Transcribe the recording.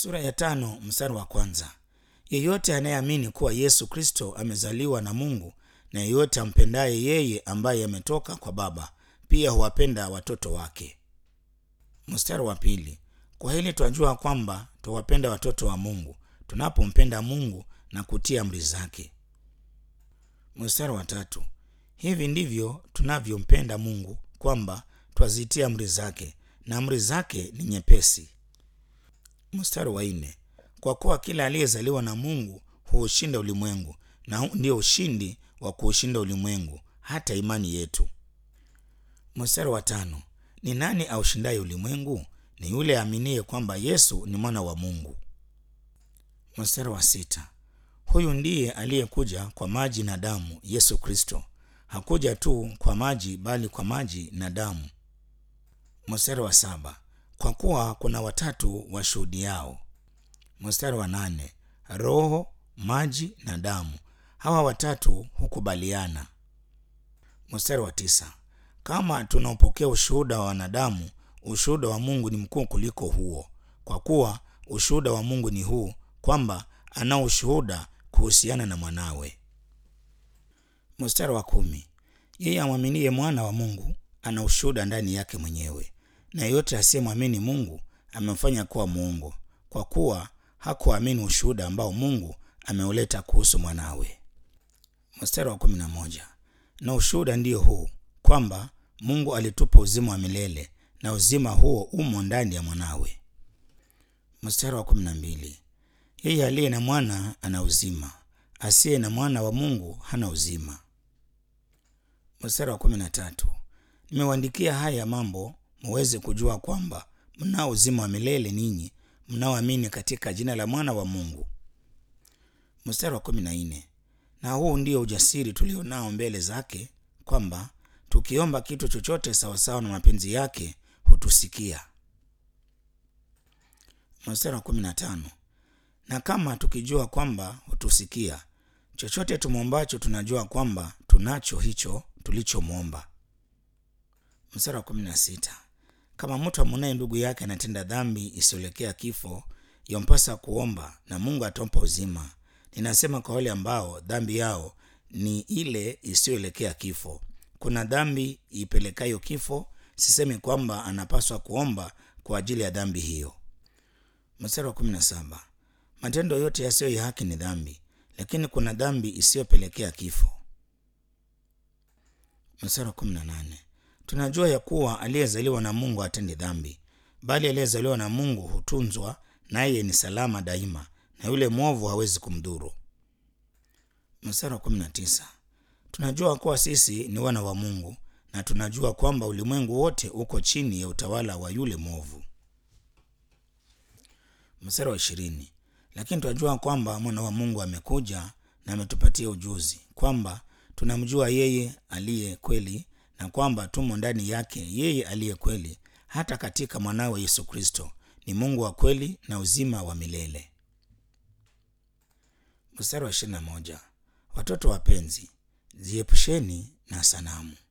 sura ya tano mstari wa kwanza yeyote anayeamini kuwa yesu kristo amezaliwa na mungu na yeyote ampendaye yeye ambaye ametoka kwa baba pia huwapenda watoto wake mstari wa pili kwa hili twajua kwamba twawapenda watoto wa mungu tunapompenda mungu na kutii amri zake mstari wa tatu hivi ndivyo tunavyompenda mungu kwamba twazitia amri zake na amri zake ni nyepesi mstari wa nne kwa kuwa kila aliyezaliwa na mungu huushinda ulimwengu na huu ndio ushindi wa kuushinda ulimwengu hata imani yetu mstari wa tano ni nani aushindaye ulimwengu ni yule aaminiye kwamba yesu ni mwana wa mungu mstari wa sita huyu ndiye aliyekuja kwa maji na damu yesu kristo hakuja tu kwa maji bali kwa maji na damu mstari wa saba kwa kuwa kuna watatu washuhudiao mstari wa nane roho maji na damu hawa watatu hukubaliana mstari wa tisa kama tunaopokea ushuhuda wa wanadamu ushuhuda wa mungu ni mkuu kuliko huo kwa kuwa ushuhuda wa mungu ni huu kwamba anao ushuhuda kuhusiana na mwanawe mstari wa kumi yeye amwaminie mwana wa mungu ana ushuhuda ndani yake mwenyewe na yeyote asiyemwamini mungu amemfanya kuwa muungu kwa kuwa hakuamini ushuhuda ambao mungu ameuleta kuhusu mwanawe mstari wa kumi na moja na ushuhuda ndiyo huu kwamba mungu alitupa uzima wa milele na uzima huo umo ndani ya mwanawe mstari wa kumi na mbili yeye aliye na mwana ana uzima asiye na mwana wa mungu hana uzima mstari wa kumi na tatu nimewaandikia haya mambo muweze kujua kwamba mnao uzima wa milele ninyi mnaoamini katika jina la mwana wa mungu mstari wa kumi na nne na huu ndio ujasiri tulionao mbele zake kwamba tukiomba kitu chochote sawasawa na mapenzi yake hutusikia mstari wa kumi na tano na kama tukijua kwamba hutusikia chochote tumwombacho tunajua kwamba tunacho hicho tulichomwomba mstari wa kumi na sita kama mtu amunaye ndugu yake anatenda dhambi isiyoelekea kifo yampasa kuomba na mungu atampa uzima ninasema kwa wale ambao dhambi yao ni ile isiyoelekea kifo kuna dhambi ipelekayo kifo sisemi kwamba anapaswa kuomba kwa ajili ya dhambi hiyo mstari wa kumi na saba matendo yote yasiyo ya haki ni dhambi lakini kuna dhambi isiyopelekea kifo mstari wa kumi na nane tunajua ya kuwa aliyezaliwa na mungu hatendi dhambi bali aliyezaliwa na mungu hutunzwa naye ni salama daima na yule mwovu hawezi kumdhuru mstari wa kumi na tisa tunajua kuwa sisi ni wana wa mungu na tunajua kwamba ulimwengu wote uko chini ya utawala wa yule mwovu mstari wa ishirini lakini tunajua kwamba mwana wa mungu amekuja na ametupatia ujuzi kwamba tunamjua yeye aliye kweli na kwamba tumo ndani yake yeye aliye kweli hata katika mwanawe yesu kristo ni mungu wa kweli na uzima wa milele mstari wa ishirini na moja watoto wapenzi ziepusheni na sanamu